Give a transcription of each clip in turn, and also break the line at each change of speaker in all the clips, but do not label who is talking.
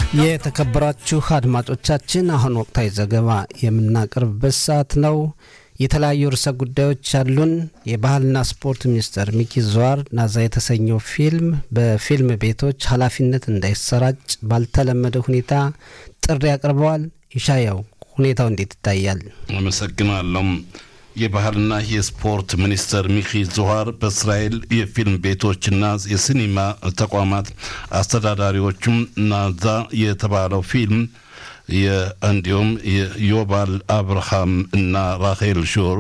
የተከበራችሁ አድማጮቻችን አሁን ወቅታዊ ዘገባ የምናቀርብበት ሰዓት ነው። የተለያዩ ርዕሰ ጉዳዮች አሉን። የባህልና ስፖርት ሚኒስትር ሚኪ ዘዋር ናዛ የተሰኘው ፊልም በፊልም ቤቶች ኃላፊነት እንዳይሰራጭ ባልተለመደ ሁኔታ ጥሪ አቅርበዋል። ይሻያው ሁኔታው እንዴት ይታያል?
አመሰግናለሁ። የባህልና የስፖርት ሚኒስትር ሚኪ ዙሃር በእስራኤል የፊልም ቤቶችና የሲኒማ ተቋማት አስተዳዳሪዎችም ናዛ የተባለው ፊልም እንዲሁም ዮባል አብርሃም እና ራሄል ሹር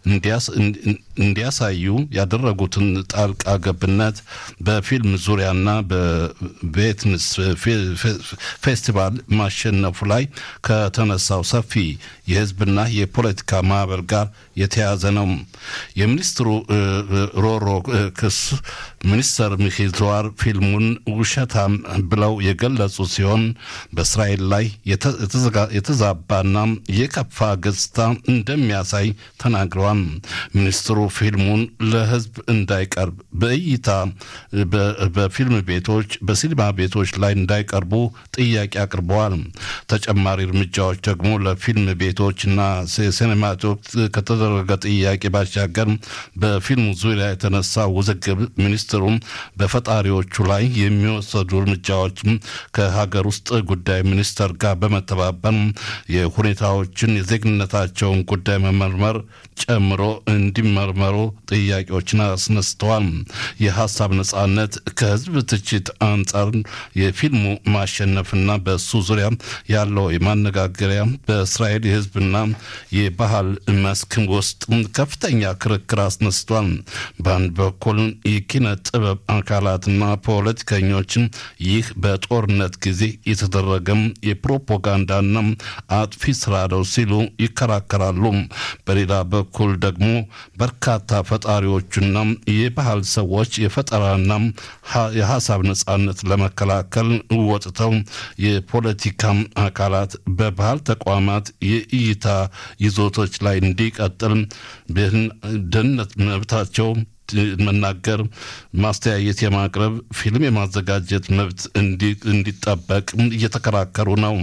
እንዲያሳዩ ያደረጉትን ጣልቃ ገብነት በፊልም ዙሪያና በቬትንስ ፌስቲቫል ማሸነፉ ላይ ከተነሳው ሰፊ የሕዝብና የፖለቲካ ማዕበል ጋር የተያዘ ነው። የሚኒስትሩ ሮሮ ክስ ሚኒስተር ሚኪ ዘዋር ፊልሙን ውሸታም ብለው የገለጹ ሲሆን በእስራኤል ላይ የተዛባና የከፋ ገጽታ እንደሚያሳይ ተናግረዋል። ሚኒስትሩ ፊልሙን ለህዝብ እንዳይቀርብ በእይታ በፊልም ቤቶች፣ በሲኒማ ቤቶች ላይ እንዳይቀርቡ ጥያቄ አቅርበዋል። ተጨማሪ እርምጃዎች ደግሞ ለፊልም ቤቶች እና ሲኔማቶች ከተደረገ ጥያቄ ባሻገር በፊልሙ ዙሪያ የተነሳ ውዝግብ ሚኒስትሩ በፈጣሪዎቹ ላይ የሚወሰዱ እርምጃዎች ከሀገር ውስጥ ጉዳይ ሚኒስተር ጋር በመተባበር የሁኔታዎችን የዜግነታቸውን ጉዳይ መመርመር ጨምሮ እንዲመርመሩ ጥያቄዎችን አስነስተዋል። የሀሳብ ነጻነት ከህዝብ ትችት አንጻር የፊልሙ ማሸነፍና በሱ ዙሪያ ያለው የማነጋገሪያ በእስራኤል የህዝብና የባህል መስክ ውስጥ ከፍተኛ ክርክር አስነስቷል። በአንድ በኩል የኪነ ጥበብ አካላትና ፖለቲከኞችን ይህ በጦርነት ጊዜ የተደረገም የፕሮፓጋንዳና አጥፊ ስራ ነው ሲሉ ይከራከራሉ። በሌላ በኩል ደግሞ በርካታ ፈጣሪዎችና የባህል ሰዎች የፈጠራና የሀሳብ ነጻነት ለመከላከል ወጥተው የፖለቲካ አካላት በባህል ተቋማት የእይታ ይዞቶች ላይ እንዲቀጥል ደህንነት መብታቸው መናገር፣ ማስተያየት የማቅረብ፣ ፊልም የማዘጋጀት መብት እንዲጠበቅ እየተከራከሩ ነው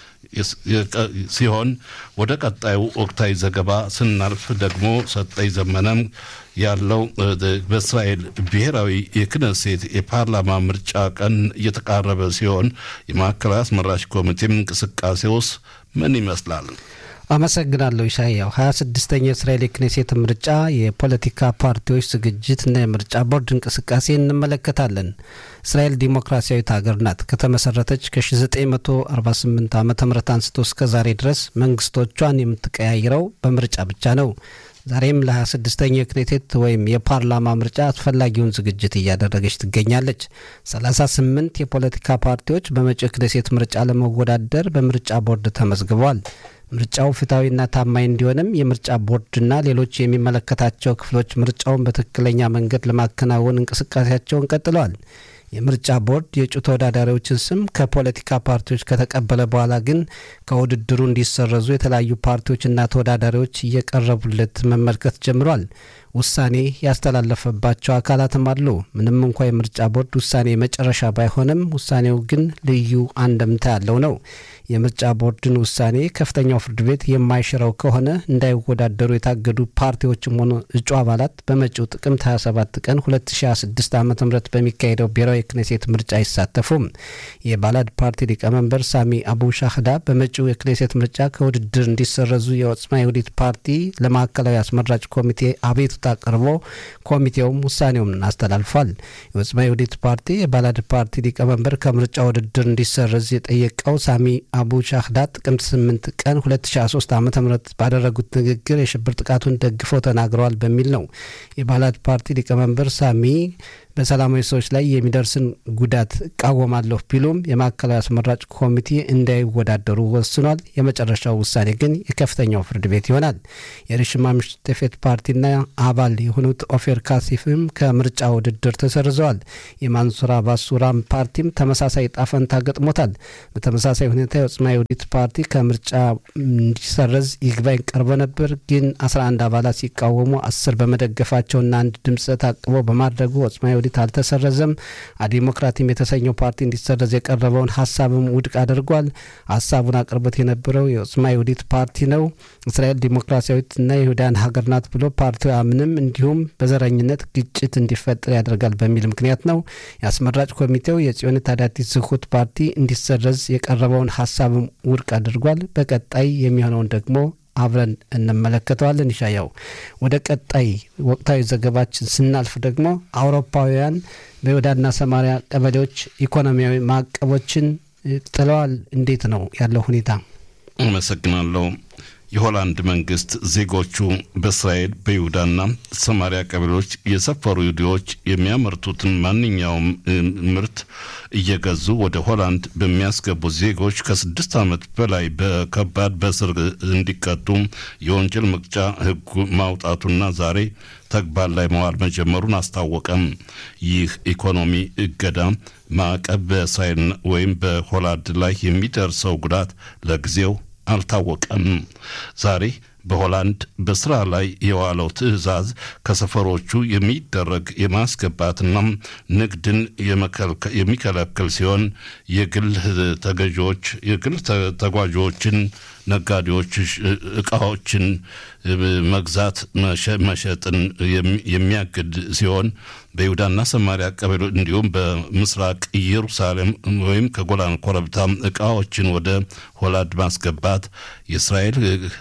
ሲሆን ወደ ቀጣዩ ወቅታዊ ዘገባ ስናልፍ ደግሞ ሰጠኝ ዘመነም ያለው በእስራኤል ብሔራዊ የክነሴት የፓርላማ ምርጫ ቀን እየተቃረበ ሲሆን የማዕከላዊ አስመራጭ ኮሚቴም እንቅስቃሴ ውስጥ ምን ይመስላል?
አመሰግናለሁ ኢሳያው። ሀያ ስድስተኛው የእስራኤል የክኔሴት ምርጫ የፖለቲካ ፓርቲዎች ዝግጅትና የምርጫ ቦርድ እንቅስቃሴ እንመለከታለን። እስራኤል ዲሞክራሲያዊት ሀገር ናት። ከተመሰረተች ከ1948 ዓ ም አንስቶ እስከ ዛሬ ድረስ መንግስቶቿን የምትቀያይረው በምርጫ ብቻ ነው። ዛሬም ለ26ኛው የክኔሴት ወይም የፓርላማ ምርጫ አስፈላጊውን ዝግጅት እያደረገች ትገኛለች። 38 የፖለቲካ ፓርቲዎች በመጪው የክኔሴት ምርጫ ለመወዳደር በምርጫ ቦርድ ተመዝግበዋል። ምርጫው ፍትሐዊና ታማኝ እንዲሆንም የምርጫ ቦርድና ሌሎች የሚመለከታቸው ክፍሎች ምርጫውን በትክክለኛ መንገድ ለማከናወን እንቅስቃሴያቸውን ቀጥለዋል። የምርጫ ቦርድ የእጩ ተወዳዳሪዎችን ስም ከፖለቲካ ፓርቲዎች ከተቀበለ በኋላ ግን ከውድድሩ እንዲሰረዙ የተለያዩ ፓርቲዎችና ተወዳዳሪዎች እየቀረቡለት መመልከት ጀምሯል። ውሳኔ ያስተላለፈባቸው አካላትም አሉ። ምንም እንኳ የምርጫ ቦርድ ውሳኔ መጨረሻ ባይሆንም ውሳኔው ግን ልዩ አንደምታ ያለው ነው። የምርጫ ቦርድን ውሳኔ ከፍተኛው ፍርድ ቤት የማይሽረው ከሆነ እንዳይወዳደሩ የታገዱ ፓርቲዎችም ሆኑ እጩ አባላት በመጪው ጥቅምት 27 ቀን 2026 ዓ ም በሚካሄደው ብሔራዊ የክኔሴት ምርጫ አይሳተፉም። የባላድ ፓርቲ ሊቀመንበር ሳሚ አቡ ሻህዳ በመጪው የክኔሴት ምርጫ ከውድድር እንዲሰረዙ የኦጽማ ይሁዲት ፓርቲ ለማዕከላዊ አስመራጭ ኮሚቴ አቤቱታ አቅርቦ ኮሚቴውም ውሳኔውን አስተላልፏል። የኦጽማ ይሁዲት ፓርቲ የባላድ ፓርቲ ሊቀመንበር ከምርጫ ውድድር እንዲሰረዝ የጠየቀው ሳሚ አቡ ሻህዳ ጥቅምት 8 ቀን 2023 ዓ ም ባደረጉት ንግግር የሽብር ጥቃቱን ደግፈው ተናግረዋል በሚል ነው። የባላድ ፓርቲ ሊቀመንበር ሳሚ በሰላማዊ ሰዎች ላይ የሚደርስን ጉዳት እቃወማለሁ ቢሉም የማዕከላዊ አስመራጭ ኮሚቴ እንዳይወዳደሩ ወስኗል። የመጨረሻው ውሳኔ ግን የከፍተኛው ፍርድ ቤት ይሆናል። የሪሽማ ምሽተፌት ፓርቲና አባል የሆኑት ኦፌር ካሲፍም ከምርጫ ውድድር ተሰርዘዋል። የማንሱር አባስ ሱራም ፓርቲም ተመሳሳይ ጣፈንታ ገጥሞታል። በተመሳሳይ ሁኔታ የኦጽማ ይሁዲት ፓርቲ ከምርጫ እንዲሰረዝ ይግባኝ ቀርቦ ነበር። ግን 11 አባላት ሲቃወሙ አስር በመደገፋቸውና አንድ ድምፅ ታቅቦ በማድረጉ ኦጽማ ይሁዲት አልተሰረዘም። ዲሞክራቲም የተሰኘው ፓርቲ እንዲሰረዝ የቀረበውን ሀሳብም ውድቅ አድርጓል። ሀሳቡን አቅርቦት የነበረው የኦጽማ ይሁዲት ፓርቲ ነው። እስራኤል ዲሞክራሲያዊትና የይሁዳን ሀገር ናት ብሎ ፓርቲው አምንም እንዲሁም በዘረኝነት ግጭት እንዲፈጠር ያደርጋል በሚል ምክንያት ነው። የአስመራጭ ኮሚቴው የጽዮን ታዳቲት ዝሁት ፓርቲ እንዲሰረዝ የቀረበውን ሀሳብም ውድቅ አድርጓል። በቀጣይ የሚሆነውን ደግሞ አብረን እንመለከተዋለን። ይሻያው ወደ ቀጣይ ወቅታዊ ዘገባችን ስናልፍ ደግሞ አውሮፓውያን በይሁዳና ሰማሪያ ቀበሌዎች ኢኮኖሚያዊ ማዕቀቦችን ጥለዋል። እንዴት ነው ያለው ሁኔታ?
አመሰግናለሁ። የሆላንድ መንግስት ዜጎቹ በእስራኤል በይሁዳና ሰማሪያ ቀበሌዎች የሰፈሩ ይሁዲዎች የሚያመርቱትን ማንኛውም ምርት እየገዙ ወደ ሆላንድ በሚያስገቡ ዜጎች ከስድስት ዓመት በላይ በከባድ በእስር እንዲቀጡ የወንጀል መቅጫ ሕግ ማውጣቱና ዛሬ ተግባር ላይ መዋል መጀመሩን አስታወቀም። ይህ ኢኮኖሚ እገዳ ማዕቀብ በእስራኤል ወይም በሆላንድ ላይ የሚደርሰው ጉዳት ለጊዜው አልታወቀም። ዛሬ በሆላንድ በስራ ላይ የዋለው ትዕዛዝ ከሰፈሮቹ የሚደረግ የማስገባትና ንግድን የሚከለክል ሲሆን የግል ተገዢዎች የግል ተጓዦችን ነጋዴዎች እቃዎችን መግዛት መሸጥን የሚያግድ ሲሆን በይሁዳና ሰማሪያ ቀበሌ እንዲሁም በምስራቅ ኢየሩሳሌም ወይም ከጎላን ኮረብታ እቃዎችን ወደ ሆላንድ ማስገባት የእስራኤል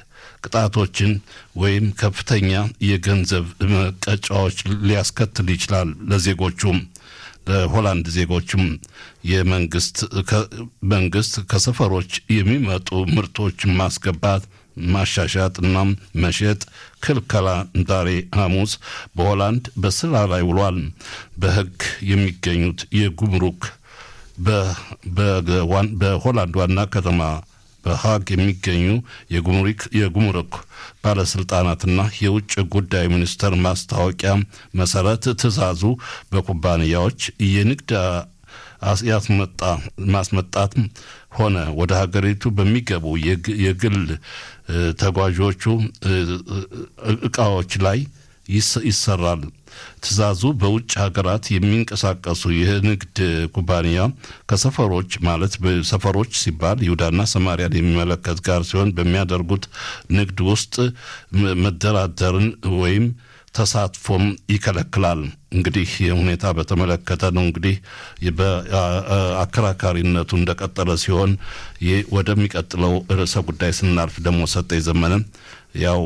ቅጣቶችን ወይም ከፍተኛ የገንዘብ መቀጫዎች ሊያስከትል ይችላል። ለዜጎቹም ለሆላንድ ዜጎችም የመንግስት መንግስት ከሰፈሮች የሚመጡ ምርቶችን ማስገባት ማሻሻጥ እና መሸጥ ክልከላ ዛሬ ሐሙስ በሆላንድ በስራ ላይ ውሏል። በሕግ የሚገኙት የጉምሩክ በሆላንድ ዋና ከተማ በሀግ የሚገኙ የጉምሩክ ባለስልጣናትና የውጭ ጉዳይ ሚኒስቴር ማስታወቂያ መሰረት ትዕዛዙ በኩባንያዎች የንግድ ያስመጣ ማስመጣት ሆነ ወደ ሀገሪቱ በሚገቡ የግል ተጓዦቹ እቃዎች ላይ ይሰራል። ትዕዛዙ በውጭ ሀገራት የሚንቀሳቀሱ የንግድ ኩባንያ ከሰፈሮች ማለት ሰፈሮች ሲባል ይሁዳና ሰማሪያን የሚመለከት ጋር ሲሆን በሚያደርጉት ንግድ ውስጥ መደራደርን ወይም ተሳትፎም ይከለክላል። እንግዲህ ሁኔታ በተመለከተ ነው። እንግዲህ በአከራካሪነቱ እንደቀጠለ ሲሆን ወደሚቀጥለው ርዕሰ ጉዳይ ስናልፍ ደግሞ ሰጠኝ ዘመነ ያው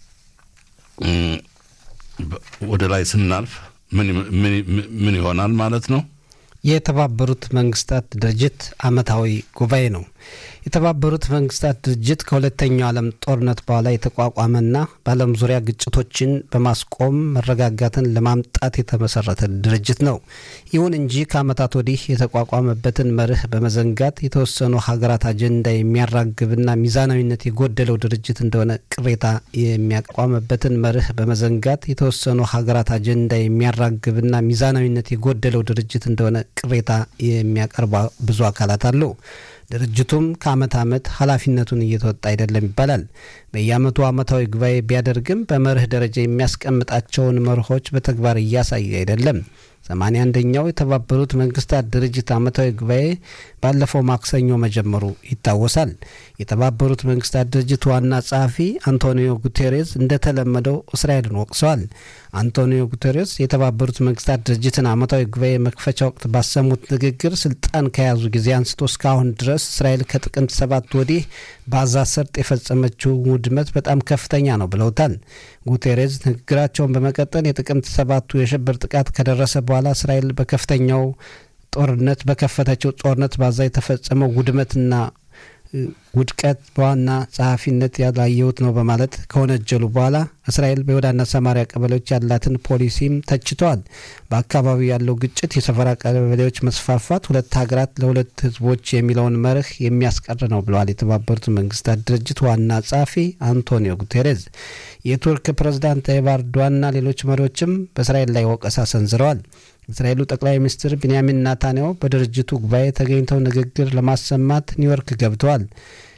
ወደ ላይ ስናልፍ ምን ይሆናል ማለት ነው?
የተባበሩት መንግስታት ድርጅት ዓመታዊ ጉባኤ ነው። የተባበሩት መንግስታት ድርጅት ከሁለተኛው ዓለም ጦርነት በኋላ የተቋቋመና በዓለም ዙሪያ ግጭቶችን በማስቆም መረጋጋትን ለማምጣት የተመሰረተ ድርጅት ነው። ይሁን እንጂ ከዓመታት ወዲህ የተቋቋመበትን መርህ በመዘንጋት የተወሰኑ ሀገራት አጀንዳ የሚያራግብና ሚዛናዊነት የጎደለው ድርጅት እንደሆነ ቅሬታ የሚያቋመበትን መርህ በመዘንጋት የተወሰኑ ሀገራት አጀንዳ የሚያራግብና ሚዛናዊነት የጎደለው ድርጅት እንደሆነ ቅሬታ የሚያቀርቡ ብዙ አካላት አሉ። ድርጅቱም ከአመት አመት ኃላፊነቱን እየተወጣ አይደለም ይባላል። በየአመቱ አመታዊ ጉባኤ ቢያደርግም በመርህ ደረጃ የሚያስቀምጣቸውን መርሆች በተግባር እያሳየ አይደለም። ሰማንያ አንደኛው የተባበሩት መንግስታት ድርጅት አመታዊ ጉባኤ ባለፈው ማክሰኞ መጀመሩ ይታወሳል። የተባበሩት መንግስታት ድርጅት ዋና ጸሐፊ አንቶኒዮ ጉቴሬስ እንደተለመደው እስራኤልን ወቅሰዋል። አንቶኒዮ ጉቴሬስ የተባበሩት መንግስታት ድርጅትን አመታዊ ጉባኤ መክፈቻ ወቅት ባሰሙት ንግግር ስልጣን ከያዙ ጊዜ አንስቶ እስካሁን ድረስ እስራኤል ከጥቅምት ሰባት ወዲህ በጋዛ ሰርጥ የፈጸመችው ውድመት በጣም ከፍተኛ ነው ብለውታል። ጉቴሬዝ ንግግራቸውን በመቀጠል የጥቅምት ሰባቱ የሽብር ጥቃት ከደረሰ በኋላ እስራኤል በከፍተኛው ጦርነት በከፈተችው ጦርነት ባዛ የተፈጸመው ውድመትና ውድቀት በዋና ጸሐፊነት ያላየሁት ነው በማለት ከወነጀሉ በኋላ እስራኤል በይሁዳና ሰማሪያ ቀበሌዎች ያላትን ፖሊሲም ተችተዋል። በአካባቢው ያለው ግጭት፣ የሰፈራ ቀበሌዎች መስፋፋት ሁለት ሀገራት ለሁለት ሕዝቦች የሚለውን መርህ የሚያስቀር ነው ብለዋል የተባበሩት መንግስታት ድርጅት ዋና ጸሐፊ አንቶኒዮ ጉቴሬዝ። የቱርክ ፕሬዝዳንት ታይብ ኤርዶዋንና ሌሎች መሪዎችም በእስራኤል ላይ ወቀሳ ሰንዝረዋል። እስራኤሉ ጠቅላይ ሚኒስትር ቢንያሚን ናታንያሁ በድርጅቱ ጉባኤ ተገኝተው ንግግር ለማሰማት ኒውዮርክ ገብተዋል።